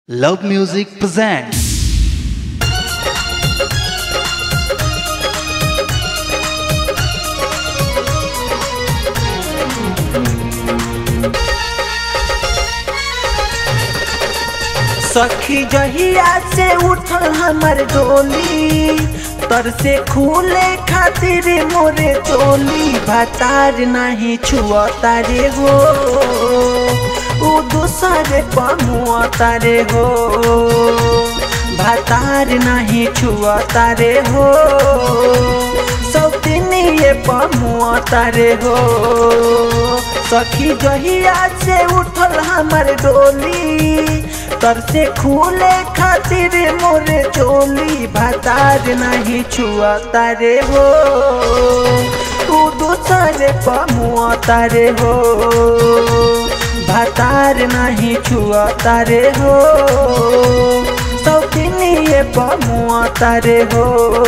Love Music presents सखी जहिया से उठल हमर डोली तर से खूले खातिर मोरे चोली भतार नहीं छुआ तारे हो उ दूसरे पमुआ तारे हो भतार नहीं छुआ तारे हो सौतीनी ये पमुआ तारे हो सखी जहिया से उठल हमर डोली तर से खूले खातिर मोरे चोली भतार नहीं छुआ तारे हो तू दूसरे पमुआ तारे हो भतार नहीं छुआ तारे हो सौतीनी ये पमुआ तारे हो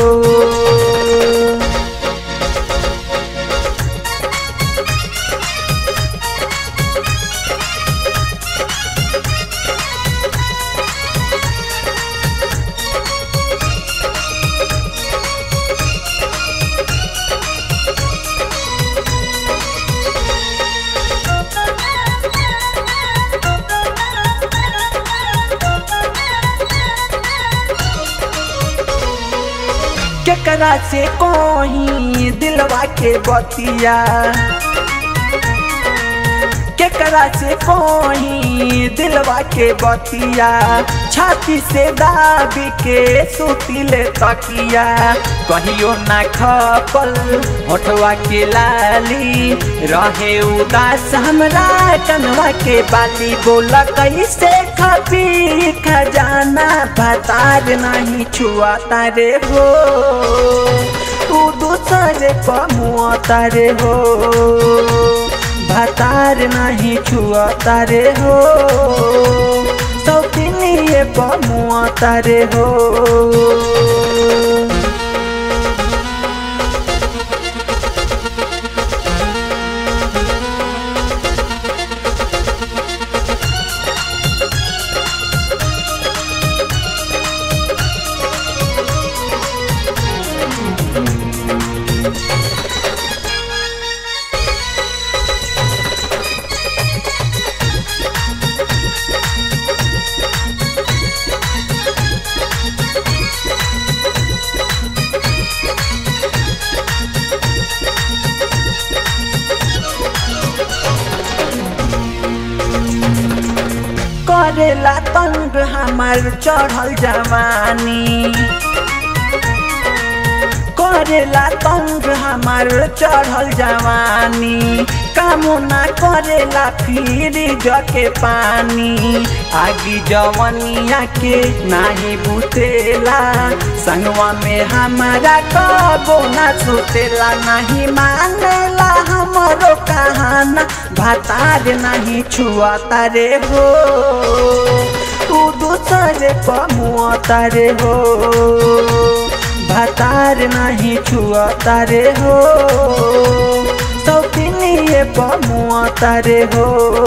केकरा से कोही दिलवा के बतिया केकरा से कोही दिलवा के बतिया छाती से दाबी के सुतिले तकिया कहियो ना खपल होठवा के लाली रहे उदास हमरा कनवा के बाली बोला कैसे खपी खजाना भतार नहीं छुआ तारे हो तू दूसरे पमुआ तारे हो भतार नहीं छुआ तारे हो सौतीनी ये पमुआ तारे हो करेला तंग हमार चढ़ल जवानी करेला तंग हमार चढ़ल जवानी कामना करेला फिर जके पानी आगी जवनिया के नाही बुतेला संगवा में हमारा कबो ना सुतेला नहीं मानेला हमरो कहाना भतार नहीं छुआ तारे हो तू दूसरे पमुआ तारे हो भतार नहीं छुआ तारे हो सौतीनी ये पमुआ तारे हो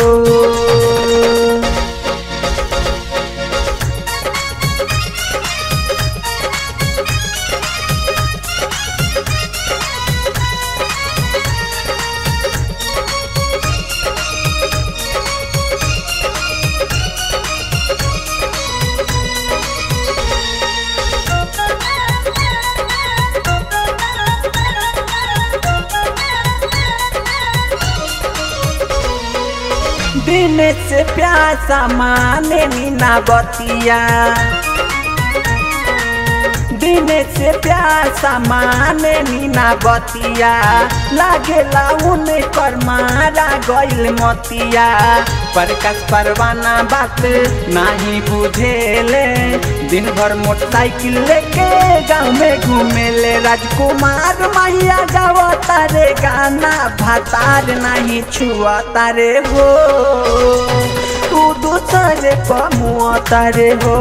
दिन से प्यासा माने मीना बतिया दिन से प्यासा माने मीना बतिया लागेला उन कर मारा गइल मतिया प्रकाश परवाना बात नहीं बुझेले दिन भर मोटरसाइकिल लेके गाँव में घूमेले राजकुमार मैया गावता रे गाना भतार नहीं छुआ तारे हो तू दूसरे पमुआ तारे हो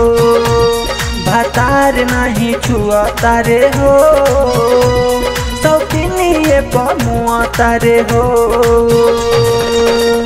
भतार नहीं छुआ तारे हो सौतीनी ये पमुआ तारे हो